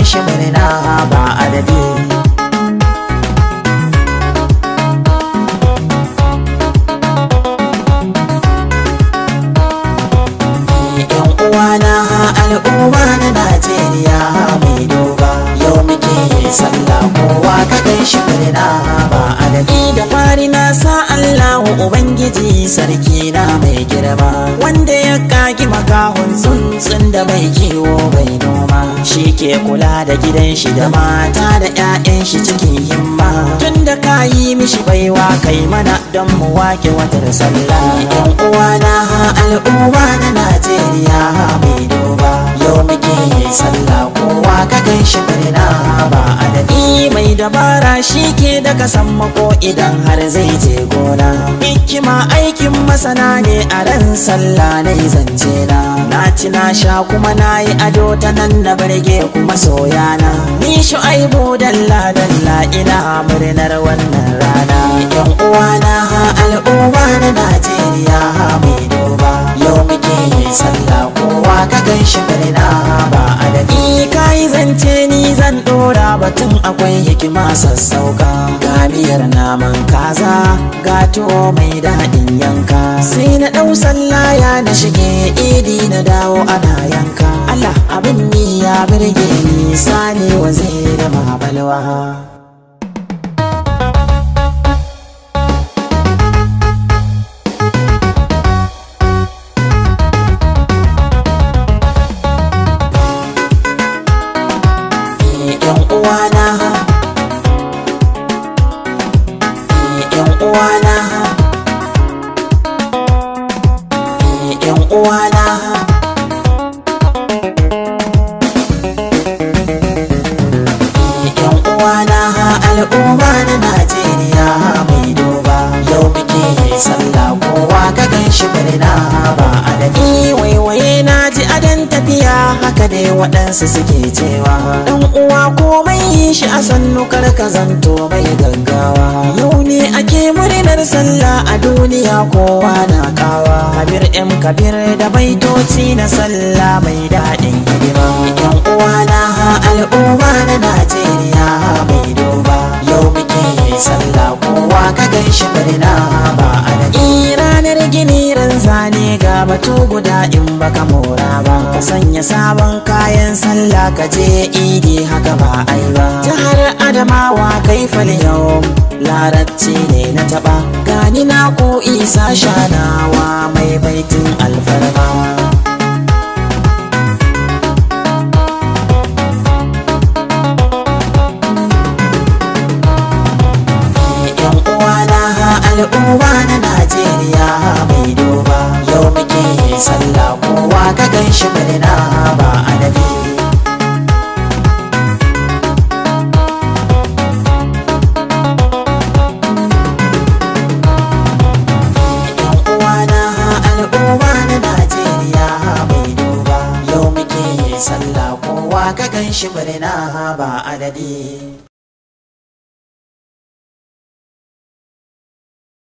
gan shi murna ba adadi yan uwana al'umma na Najeriya mai doba yau muke sallah kowa ka gan shi murna ba adadi da fari na sa Allahu Ubangiji sarki na mai girma wanda ya kagi makahun tsuntsun da bai kiwo bai noma shi ke kula da gidan shi da mata da 'ya'yan shi cikin himma tun da ka yi mishi baiwa kai mana don mu wake watar sallah yan uwana al'umma na Najeriya mai doba yau muke sallah kowa ka gan shi murna ba adadi mai dabara shi ke daga sammako idan har zai je gona hikima aikin masana ne a ran sallah na zance na na ci na sha kuma na yi ado ta nan na barge kuma soyana ni shu'aibu dalla dalla ina murnar wannan rana yan uwana al'umma na Najeriya mai doba yau muke sallah kowa ka gan shi murna ba adadi kai zance ni zan dora batun akwai hikima sassauka ga miyar naman kaza gato mai daɗin yanka sai na ɗau sallaya na shige idi na dawo ana yanka Allah abin ni ya birge ni sani waziri mabalwa yan uwana yan uwana yan uwana yan uwana al'umma na Najeriya mai doba yau muke sallah kowa ka gan shi murna ba adadi waiwaye na ji adan tafiya haka dai waɗansu suke cewa dan uwa komai yi shi a sannu kar ka zanto mai gaggawa yau ne ake murnar sallah a duniya kowa na kawa kabir m kabir da baitoci na sallah mai daɗin hidima yan uwa na al'umma na najeriya mai doba yau muke sallah kowa ka gan shi murna ba adadi ranar gini ran zane ga batu guda in baka mora ba ka sanya sabon kayan sallah ka je idi haka ba ai ba jihar adamawa kai yau larabci ne na taba gani na ko isa shanawa mai baitin alfarma yan uwana al'umma na Najeriya mai doba yau muke sallah kowa ka gan shi murna ba adadi yan uwana al'umma na Najeriya mai doba yau muke sallah kowa ka gan shi murna ba adadi